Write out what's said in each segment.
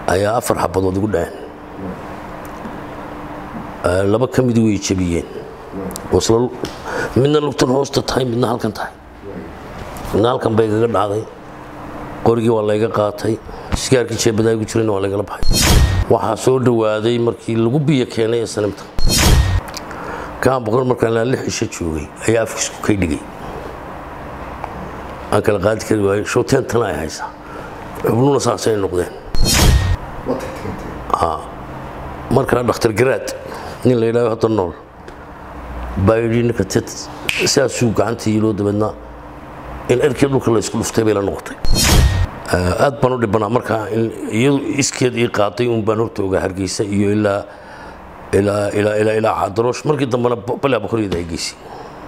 ayaa afar xabadood igu dhaceen laba ka midi way jabiyeen wasla midna lugtan hoosta tahay midna halkan tahay midna halkan bay igaga dhacday qorigii waa layga qaatay sigaarkii jeebadaa igu jirayna waa laygala baxay waxaa soo dhowaaday markii lagu biyo keenay ee sanimta kaan boqor markaan ilaa lix isha joogay ayaa afkiisku kay dhigay aan kala qaadi kari waayey showteen tana ay haysaa xubnuhuna saasay noqdeen markaa dhakhtar garaad nin la yidhahdo hadda nool baa yidhi ninka ted saasuu gacanta yiloo dabeedna in erkii dhulka la isku dhuftay bay la noqotay aad baan u dhibanaa markaa iyadu iskeed ii qaaday un baan horta ogaa hargeysa iyo ilaa ilaa ilaa ilaa ilaa cadaroosh markii dambena balaa boqoryada ay geysay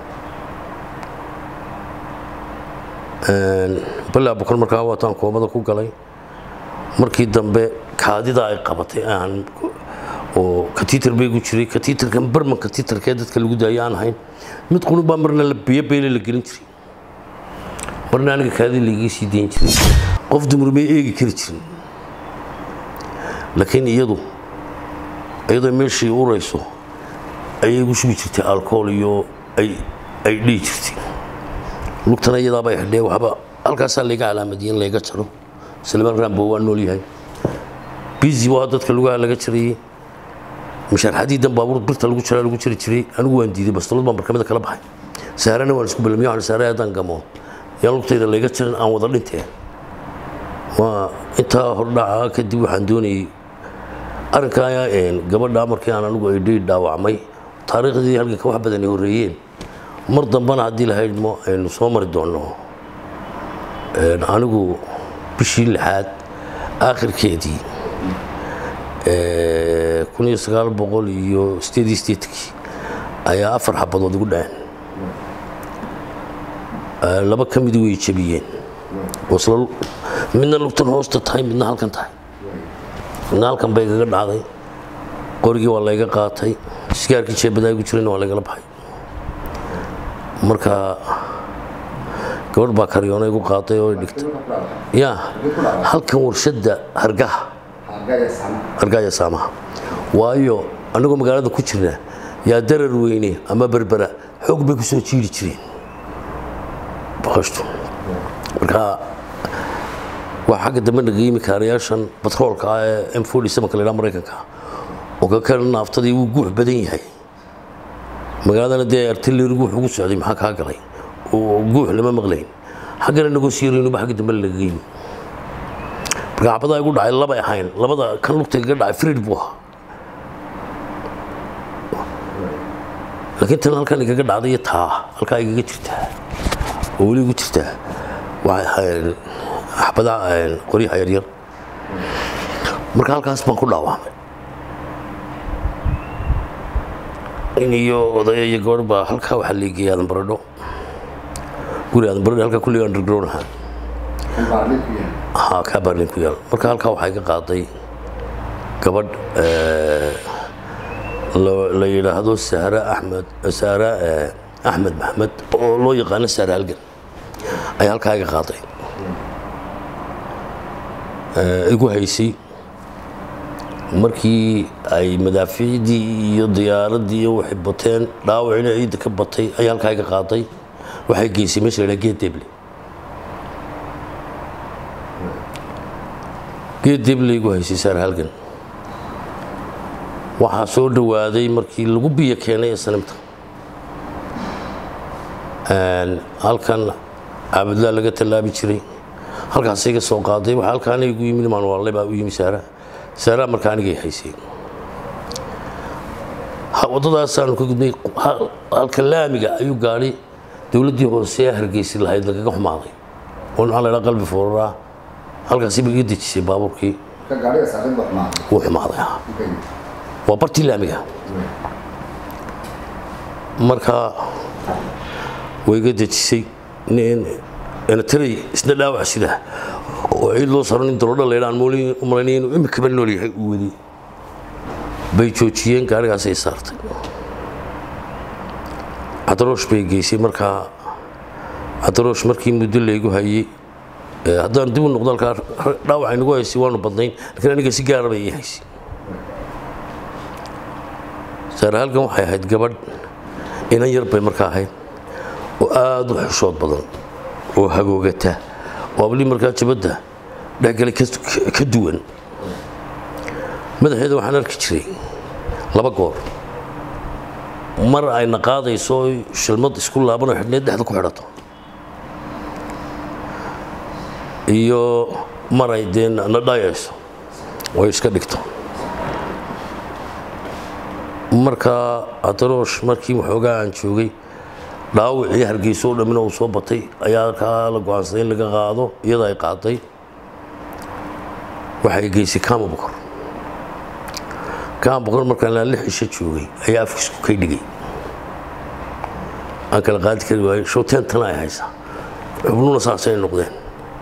balaa boqor markaa waataan koomada ku galay markii dambe kaadida ay qabatay aan oo katiitar bay gu jiray katiitarkan barman katiitarkee dadka lagu daaya aan ahayn mid qunub baa marna la biyo beyle la gelin jiray marna aniga kaadi laigii sii dayn jiray qof dumar may eegi kari jirin laakiin iyadu iyadoo meeshii urayso ayay igu shugi jirtay alcohol iyo ay ay dhihi jirtay lugtana iyadaabay xidhee waxba halkaasaa layga calaamadiyey in layga jaro salmaan rambo waa nool yahay bizi waa dadka lugaha laga jarayey mashaarxadiidan baabuur birta lagu jaraa lagu jari jiray anigu waan diiday bastalood baan barkamida kala baxay saarana waan isku balamiyo waxaan saare haddaan gamo yaan lugtayda layga jarin aan wada dhinteen waa intaa hordhaca kadib waxaan doonayey arrinkaa gabadha markii aan anigu ay dhihi dhaawacmay taariikhdii halganka wax badan ay horreeyeen mar dambana haddii lahayd mo aynu soo mari doonno anigu bishii lixaad aakhirkeedii kun iyo sagaal boqol iyo sideed iyo sideedkii ayaa afar xabadood igu dhaceen laba ka midi way jabiyeen wasla midna lugtan hoosta tahay midna halkan tahay midna halkan bay igaga dhacday qorigii waa layga qaatay sigaarkii jeebadaa igu jirayna waa laygala baxay marka gabadh baa karyoona igu qaaday oo dhigtay ya halkan warshadda hargaha hargaya saamaha waayo annagoo magaalada ku jirna yaa darar weyne ama berbera xoog bay ku soo jiiri jireen baqashtu marka waa xagga dambe naga yimi kaarayaashan batroolka ah ee m forty sevenka la yidhaha maraykanka oo ka kale naaftadii wuu guux badan yahay magaaladana dee artillerigu wuxuu ugu socday maxaa kaa galay oo guux lama maqlayn xaggana nagoo siiraynuba xagga dambe laga yimi marka xabadaa igu dhacay labay ahayn labada kan lugta iga dhacay frid buu ahaa laakiin tan halkan igaga dhacday iyo taa halkaa igaga jirtaa oo weli igu jirtaa waxay ahayn xabadaa qoryaha yaryar marka halkaas baan ku dhaawacmay in iyo odaya iyo gabadh baa halkaa waxaa leegiyay aadan baradho guri aadan baradho halkaa kulliga underground ahaa haa kaa baarlin ku yaal marka halkaa waxaa iga qaaday gabadh la yidhaahdo sahra axmed sahra axmed maxmed oo loo yaqaano sahra halgan ayaa halkaa iga qaaday igu haysay markii ay madaafiicdii iyo diyaaraddii iyo waxay bateen dhaawacina ciidda ka batay ayaa halkaa iga qaaday waxay geysay meesha la yidhaha geed deble geed deble igu haysay saar halgan waxaa soo dhowaaday markii lagu biyo keenay ee sanimta halkan caabudlaa laga tallaabi jiray halkaas iga soo qaaday waxaa halkaana igu yimid maanwaale baa u yimi saara saara markaa anigay haysay waddadaasaanu ka gudnay halka laamiga ayuu gaadhay dowladdii hoose ee hargeysi lahayd lagaga xumaaday oo maxaa la ydhaha qalbi fooraraa halkaasi ba iga dejisay baabuurkii wuu xumaaday waa bartii laamiga marka way iga dejisay taray isna dhaawac sida oo ciid loo saro nin daroodha laydhaan malaynay inuu imikaba nool yahay uu wadi bay joojiyeen gaarigaasay saartay cadaroosh bay geysay markaa cadaroosh markii muddo laygu hayey haddaan dib u noqdo halkaa dhaawac aynagu haysay waanu badnayn laakiin aniga si gaara bay ii haysay saare halkan waxay ahayd gabadh inan yar bay markaa ahayd oo aada u xishood badan oo hagoogata oo ablii markaa jabadda dhexgalay ka duwan madaxeeda waxaan arki jiray laba goor mar ayna qaadayso shilmad isku laabanoo xidhneed dhexda ku xidhato iyo mar ay dee na dhayayso way iska dhigto markaa adaroosh markii waxoogaa aan joogay dhaawicii hargeyso oo dhammina uu soo batay ayaa kaa la go-aansaday in laga qaado iyada ay qaaday waxay geysay kaama bokor kaama bokor markaan ilaa lix isha joogay ayaa afkiisku kay dhigay aan kala qaadi kari waayey showteentana ay haysaa xubnuuna saasay noqdeen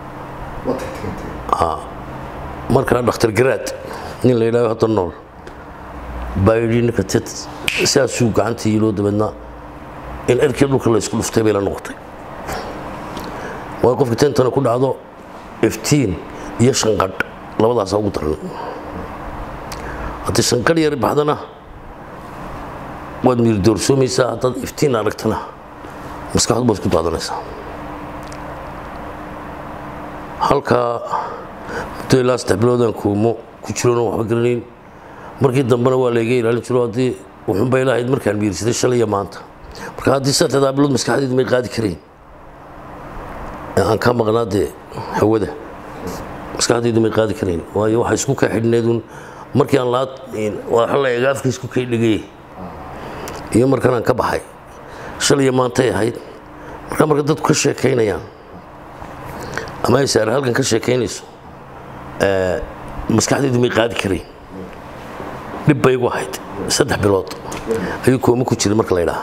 markaa dhakhtar garaad nin la yidhahdo hadda nool baa yidhi ninka ted saasuu gacanta yiloo dabeedna in erkii dhulka la isku dhuftay bay la noqotay waayo qofka teentana ku dhacdo iftiin iyo shanqadh labadaasaa ugu daran haddii shanqadh yar baxdana waad miir doorsoomaysaa haddaad iftiin aragtana maskaxdu baad isku daadanaysaa halkaa muddo ilaa saddex biloodaan koomo ku jiroona waxba garanayn markii dambena waa layga ilaalin jiro haddii wuxuunbay lahayd markaan miirsaday shalay iyo maanta marka haddii saddexdaa bilood maskaxdaydu may qaadi karayn aan ka maqnaa dee hawada maskaxdaydu may qaadi karayn waayo waxay isku kaa xidhneedun markii aan laad waxa la eega afka isku kay dhigay iyo markan aan ka baxay shalay iyo maantay ahayd marka marka dadku ka sheekaynayaan ama ay saare halkan ka sheekaynayso maskaxdaydu may qaadi karayn dhib bay igu ahayd saddex bilood ayuu koomo ku jiray marka la ydhaha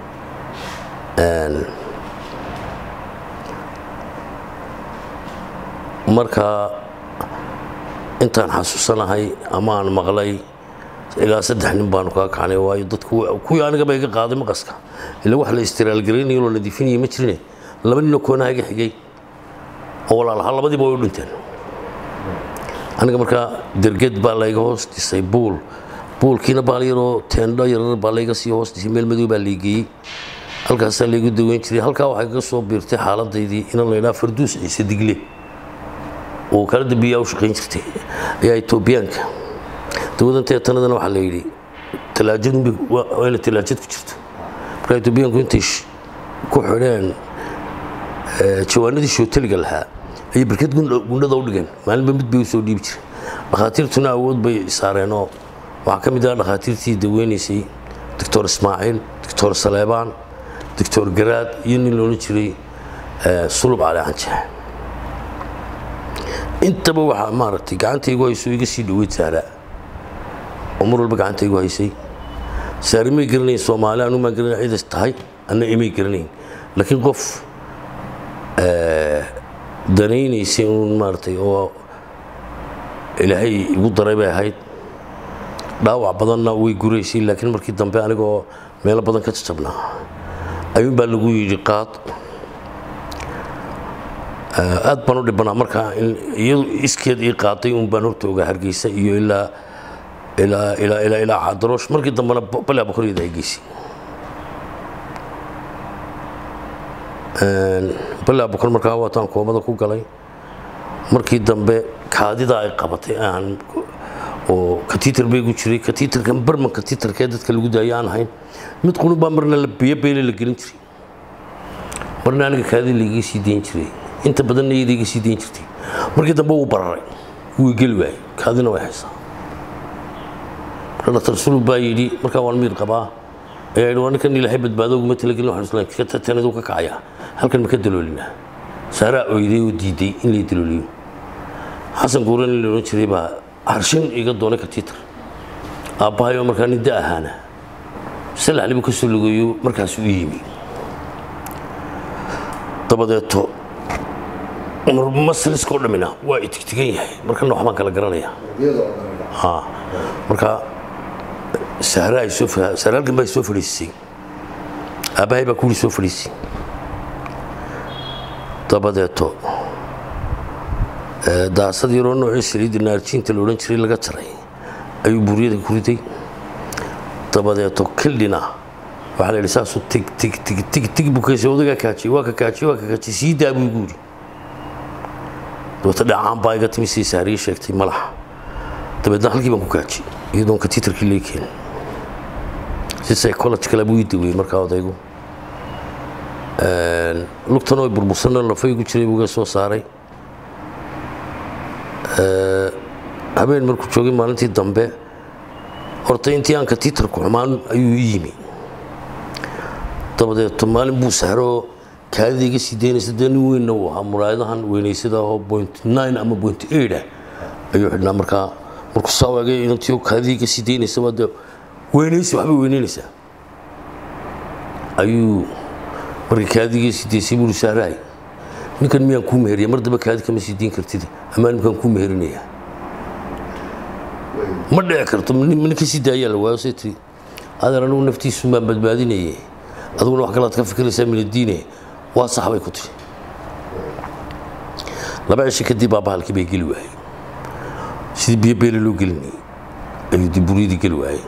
marka intaan xasuusanahay ama aan maqlay ilaa saddex nin baanu kaa kacnay waayo dadku kuwii anigaba iga qaaday maqaska ila wax la istiraalgaraynayo loo nadiifinaya ma jirine laba ninoo koonaha iga xigay oo walaalaha labadiiba way u dhinteen aniga markaa derged baa layga hoos dhisay buul buulkiina baal yaroo teendho yarar baa layga sii hoos dhisay meel madow baa laygeeyey halkaasaa laygu daweyn jiray halkaa waxay kaga soo biirtay xaaladaydii inan laydhaha farduus ciise digle oo kala dambeeyaa u shaqayn jirtay ayaa etoobiyaanka dawadan teetanadana waxaa la yidhi talaajadunba waa ina talaajad ku jirto markaa etoobiyaanku intay ku xidheen jawaanadii shooteliga lahaa ayay barkad gundhada u dhigeen maalinba mid bay u soo dhiibi jireen dhakhaatiirtuna awood bay saareenoo waxaa ka mid ah dhakhaatiirtii daweynaysay doctor ismaaciil doctor saleebaan doctor garaad iyo nin loolan jiray sulub cali canjeex intaba waxaa maaragtay gacantaygu hayso iga sii dhoweyd saara oo mar walba gacantaygu haysay saari may garanayn soomaali anu maan garanay ciidas tahay anna imay garanayn laakiin qof danaynaysay uun maaragtay oo ilaahay igu daray bay ahayd dhaawac badanna way guraysay laakiin markii dambe anigoo meelo badan ka jajabnaa ayuun baa lagu yidhi qaad aad baan u dhibanaa markaa iyadu iskeed ii qaaday un baan horta ogaa hargeysa iyo ilaa ilaa ilaa ilaa ilaa cadaroosh markii dambena balaa bokoriyada ay geysay balaa bokor markaa waataan koomada ku galay markii dambe kaadida ay qabatay aan oo katiitar bay gu jiray katiitarkan barman katiitarkee dadka lagu daayo aan ahayn mid qunub baa marna la biyo beyle la gelin jiray marna aniga kaadida laiga sii dayn jiray inta badanna iyada iga sii dayn jirtay markii dambe wuu bararay wuu geli waayey kaadina way haysaa marka dhaktar sulub baa yidhi markaa waan miir qabaa ayaa yidhi waa ninkan ilaahay badbaado uguma talagelin waxaan islaan katanadu ka kacaya halkan ma ka daloolinaa saaraa oyday oo diiday in lay dalooliyo xasan guuran in la odhan jiray baa harshin iga doonay katiitar aabbahayo markaa nin da ahaana salaxlibu ka soo lugeeyo markaas u yimi dabadeeto masliskoo dhammina waa itigtigan yahay markana waxbaan kala garanaya marka sahra ay soo sahra halkan baa soo fadhiisisay aabbahay baa kuwii soo fadhiisay dabadeeto daasad yaroo noocii saliidda naarjiinta la odhan jiray laga jaray ayuu buuryada ku riday dabadeeto kildhina waxaa la yidhi saasuu tig tig tig tig tig buu kaysay odagaa kaajiyey waa ka kaajiyey waa ka kaajiyey sii daa buu igu yidhi dabeeta dhacaan baa iga timi sii saariye sheegtay malaxa dabeedna halkii baan ku kaajiyey iyadoon katiitarkii lee keenin si psychological buu ii daweeyey markaa odaygu lugtan oo burbursanna lafaygu jiray buu iga soo saaray habeen markuu joogay maalintii dambe horta intii aan katiitarku xumaan ayuu ii yimi dabadeeto maalin buu sahroo kaadida iga sii daynaysa dee nin weynna uu ahaa muraayadahan weynaysada oo point nine ama point eight ah ayuu xidhnaa markaa markuu saa waagay inantii kaadida iga sii daynaysa waa dee weynaysa waxbay weynaynaysaa ayuu markii kaadida iga sii daysay buu sahraay ninkan miyaan kuu meheriya mar damba kaadi kama sii diin kartid amaa ninkaan kuu meherinayaa ma dhici karto ninka sii daayaa la waayo say tiri adeer anigu naftiisu baan badbaadinaye adiguna wax kalaad ka fikiraysaa minadiine waa sax bay ku tiri laba cisho kadib baa bahalkii bay geli waayey sidii biyo beele loo gelinayay ayuu dib buryadii geli waayey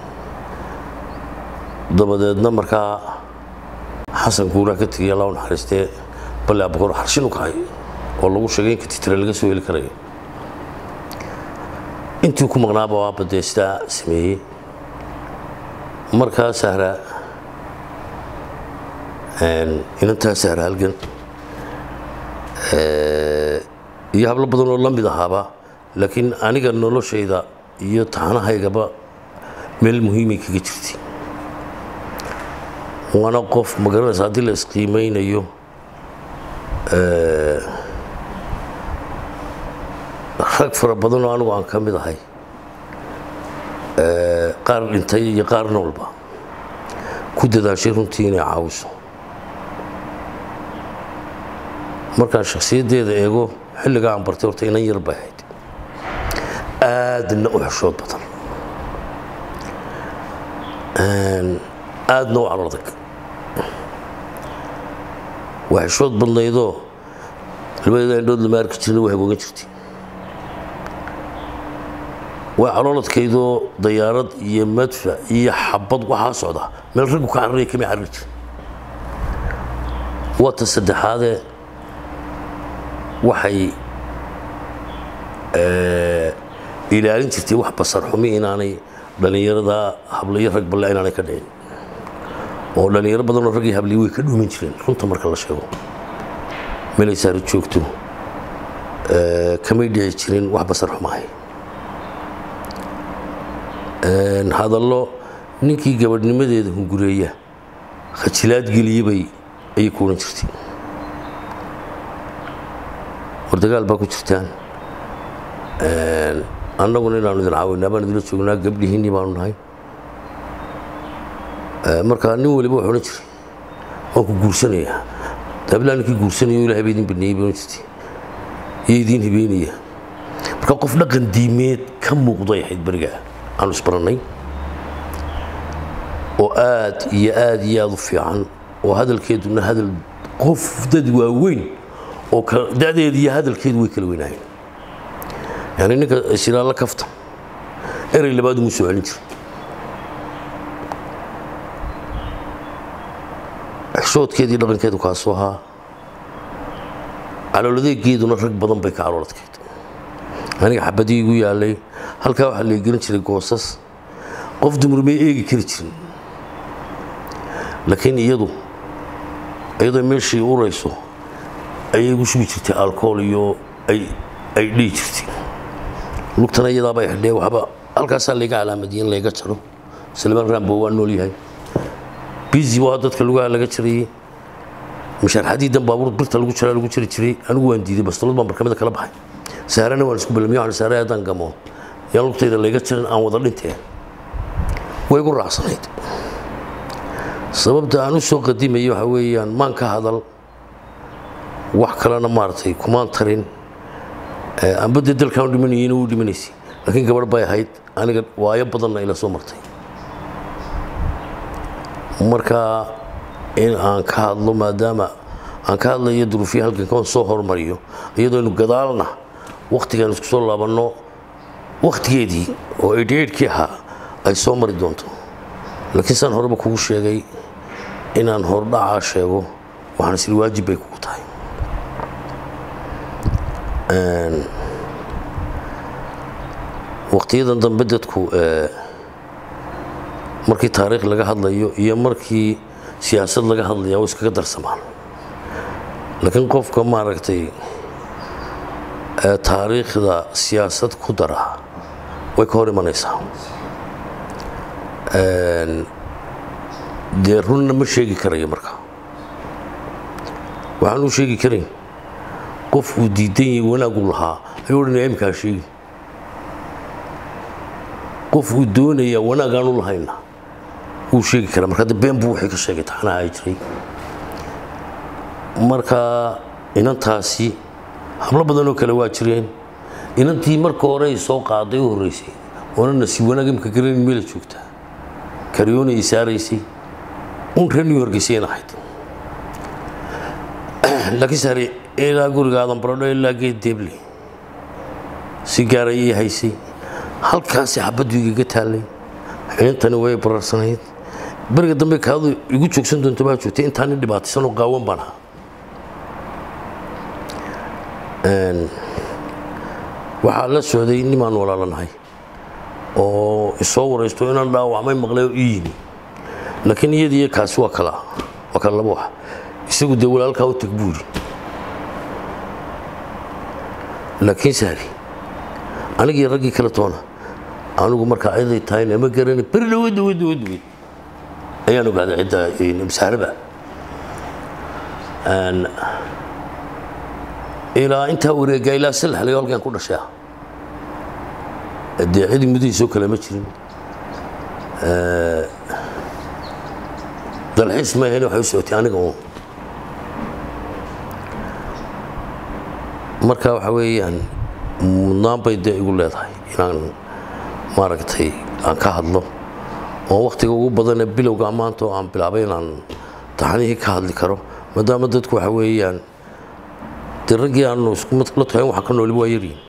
dabadeedna markaa xasan kuuraa ka tegay allah u naxariistee balle abukor xarshin u kacay oo lagu sheegay in katitira laga soo heli karayo intii ku maqnaaba waaba dee sidaa sameeyey markaa sahra inantaa sahra halgan iyo hablo badan oo la mid ahaaba laakiin aniga noloshayda iyo taxanahaygaba meel muhiimay kaga jirtay waana qof magaranaysa haddii la isqiimeynayo rag fara badan oo anigu aan ka mid ahay qaar dhintay iyo qaar noolba ku dadaashay runtii inay caawiso markaan shakhsiyaddeeda eego xilligaa aan bartay horta inan yar bay ahayd aadna u xeshood badan aadna u calodag waa xeshood badnaydoo labadeeda indhood lama arki jirna waa hagoogan jirtay waa calooladkaydoo dayaarad iyo madfac iyo xabad waxaa socda meel raggu ka cararaya kama carari jira waa ta saddexaadee waxay ilaalin jirtay wax basar xumi inaanay dhallinyarada hablayo rag balle inaanay ka dhicin oo dhallinyaro badanoo raggii habliyi way ka dhuumin jireen runta marka la sheego meelay saari joogto kamay dhici jirin wax basar xumahay hadallo ninkii gabadhnimadeeda hungureeya khajilaad geliyebay ayay ku odhan jirtay war dagaal baa ku jirtaan annaguna inaanu idin caawinaa baan idinla joognaa gabdhihiinnii baanu nahay markaa nin waliba wuxuu odhan jiray waan ku guursanayaa dablaa ninkii guursanayo ilahay ba idin baneeyey bay odhan jirtay iyo idiin hibeynaya marka qof dhaqan diimeed ka muuqday ahayd berigaa aanu isbarannay oo aad iyo aad iyo aad u fiican oo hadalkeeduna hadal qof dad waaweyn oo da'deeda iyo hadalkeedu way kala weynaayeen yani ninka shiraalla kafta erey labaad umuu soo celin jira xishoodkeedii dhaqankeedu kaasoo ahaa calooladeegeeduna rag badan bay ka calooladkeed aniga xabadii igu yaalay halkaa waxaa la gelin jiray goosas qof dumar may eegi kari jirin laakiin iyadu iyadoo meeshii urayso ayay igu shubi jirtay alcohol iyo ay ay dhihi jirtay lugtana iyadaabay xidhee waxba halkaasaa layga calaamadiyey in layga jaro salmaan rambo waa nool yahay bizi waa dadka lugaha laga jarayey mashaarxadii dan baabuur birta lagu jaraa lagu jari jiray anigu waan diiday bastalood baan barkamada kala baxay saarana waan isku balamiyo waxaan saaray haddaan gamo yaan lugtayda layga jarin aan wada dhinteen way igu raacsanayd sababta aan u soo qadimayay waxa weeyaan maan ka hadal wax kalena maaragtay kumaan tarin amba dee dalkaan u dhimanayeyna wuu dhimanaysay laakiin gabadh bay ahayd aniga waayo badanna ila soo martay marka in aan ka hadlo maadaama aan ka hadlayo duruufiya halkanka oon soo hormariyo iyadoo inu gadaalna wakhtigaan isku soo laabanno wakhtigeedii oo eedheedhkii ahaa ay soo mari doonto laakiin saan horeba kugu sheegay inaan hordhacaa sheego waxaan isli waajib bay kugu tahay wakhtiyadan dambe dadku markii taariikh laga hadlayo iyo markii siyaasad laga hadlaya way iskaga darsamaan laakiin qofka maaragtay taariikhda siyaasad ku dara way ka hor imanaysaa dee runna ma sheegi karayo marka waxaan u sheegi karayn qofkuu diidan yahay wanaagu lahaa ayuu odhanaya imkaa sheegi qofkuu doonayaa wanaagaanu lahayna wuu sheegi karaa marka de been buu wixii ka sheegay taxnaha ay jiray marka inantaasi hablo badanoo kale waa jireen inantii marka hore ay soo qaaday u horreysay oona nasiib wanaag imka garanin meela joogtaa karyoona ay saaraysay un reer new yorkiseen ahayd laakiin sare ilaa guriga aadan baradho ilaa geed deeble si gaara ii haysay halkaasi xabaddu igaga taallay inantani way bararsanayd beriga dambe kaadu igu joogsan doonto baa joogtay intaani dhibaataysanoo qaawan baan ahaa waxaa la socday nimaan walaalanahay oo isoo waraysto inaan dhaawacmay maqlay oo ii yimi laakiin iyadiiyo kaasi waa kala waa kala laba wax isagu dee walaalkaa u tag buuri laakiin saari anigii raggii kale toona anigu markaa ciday tahayna ma garani beri dhaweyd dhaweyd dhaweyd dhaweyd ayaan ogaaday cidda masaaraba ilaa intaa wareegaa ilaa salax laga halkan ku dhashay ah dee cidi mudihiisoo kale ma jirin dalxiis ma ahayn waxay u socotay aniga uun marka waxa weeyaan mudnaan bay dee igu leedahay inaan maaragtay aan ka hadlo oo wakhtiga ugu badane bilowga maanta oo aan bilaabay inaan taxnihii ka hadli karo maadaama dadku waxa weeyaan dee raggii aanu isku la tahay waxa ka nooli waa yaryihin